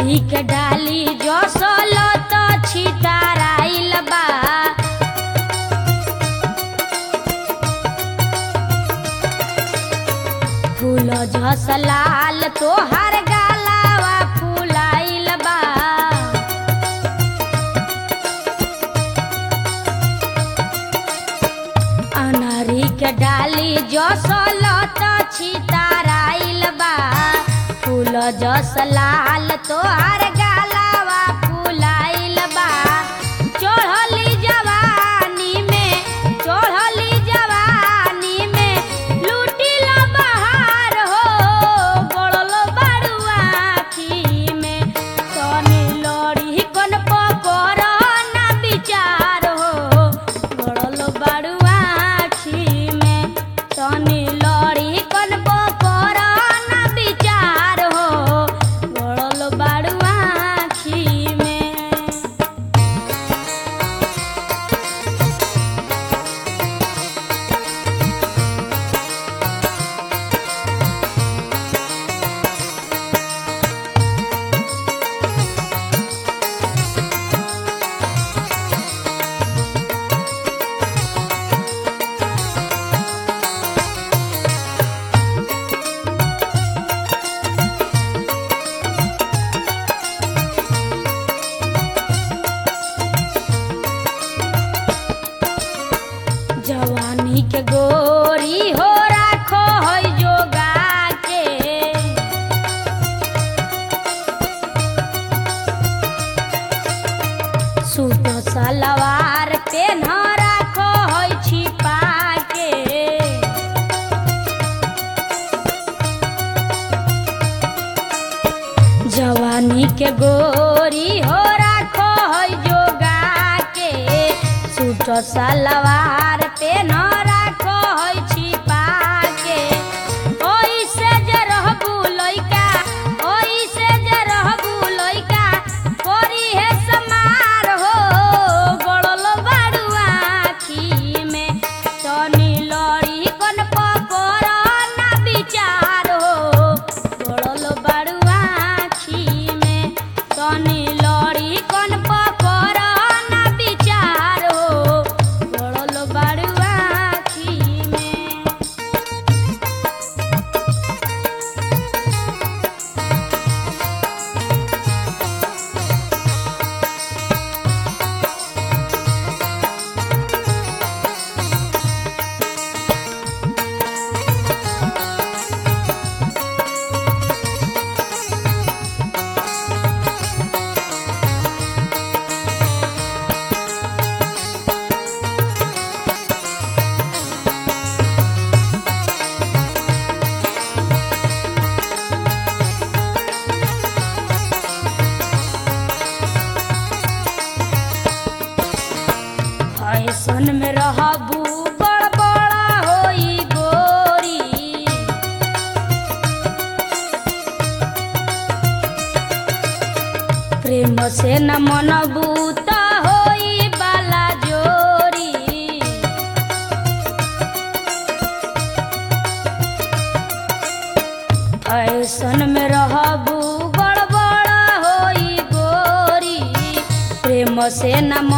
अनारी के डाली जो सोलो तो छिताराइल बा फूल झस लाल तोहर गालावा फूलाइल बा अनारी के डाली जो सोलो तो छिताराइल बा फूल जस लाल तोहर गालावा फूलाइल बा चढ़ली जवानी में चढ़ली जवानी में लूटिल बहार हो गड़ल बाड़ुआ आखी में तनी लड़ी कन पकड़ ना विचार हो गड़ल बाड़ुआ आखी में तनी लड़ी कन पकड़ ना विचार हो गड़ल बाड़ुआ आखी में जवानी के गोरी हो राखो है जोगा के सूट सलवार पेन राखो है छिपा के जवानी के गोरी हो राखो है जोगा के सूट सलवार पे न राखो है छिपा के ओइसे जे रहबू लइका ओइसे जे रहबू लइका कोरी है समार हो गड़ल बाड़ू आखी में तनी लड़ी कन पकड़ ना विचार हो गड़ल बाड़ू आखी में तनी लड़ी कन पकड़ ना विचार हो गड़ल बाड़ू आखी में फैशन में रहबू बड़ बड़ा होई गोरी प्रेम से न मनबू त होई बाला जोरी फैशन में रहबू गड़बड़ होई गोरी प्रेम से न